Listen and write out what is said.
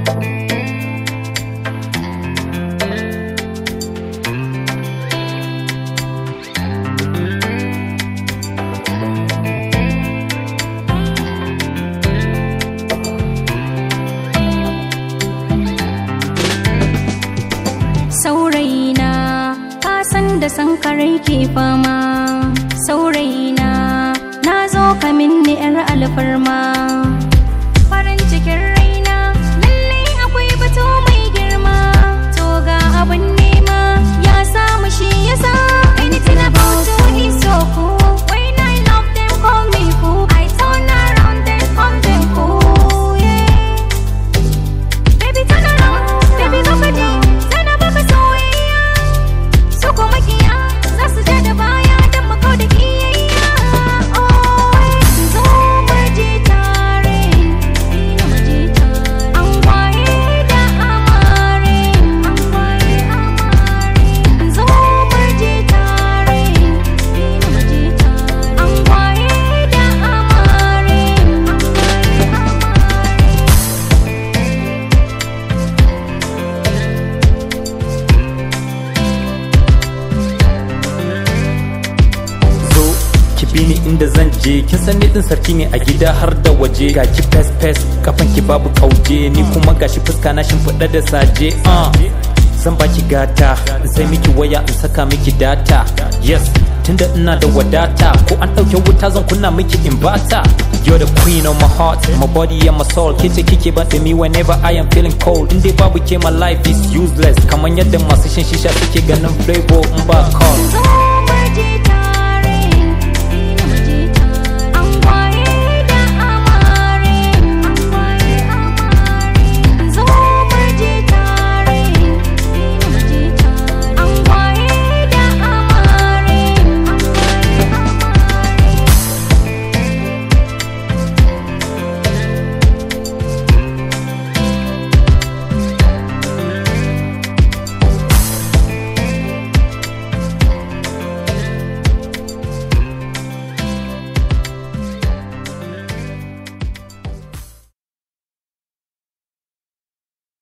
saurayina ka san da san karai ke fama saurayina na zo ka minni yar alfarma farin cikin raina lalle akwai batu mai girma to ga abin nema ya samu shi yasa anything about you is so cool when I love them call me fool I turn around then come them cool yeah Baby turn around, baby zo ka ji, sana baka soyayya. Su kuma kiya, za su ja da baya don makau da kiyayya. Oh, zo mu je tare, ina mu je tare. An kwaye da amare, an kwaye amare. Zo mu je tare, ina mu je tare. An kwaye da amare, an kwaye amare. zo ki bi ni inda zan je kin san ni din sarki ne a gida har da waje ga ki fes fes kafan ki babu kauje ni kuma gashi fuska na shimfiɗa da saje uh. zan baki gata in sai miki waya in saka miki data yes tunda ina da wadata ko an ɗauke wuta zan kunna miki in bata You're the queen of my heart, my body and my soul Kice kike ban me whenever I am feeling cold In dai babu ke my life is useless Kaman yadda masu shan shisha suke ganin flavor in ba call Zo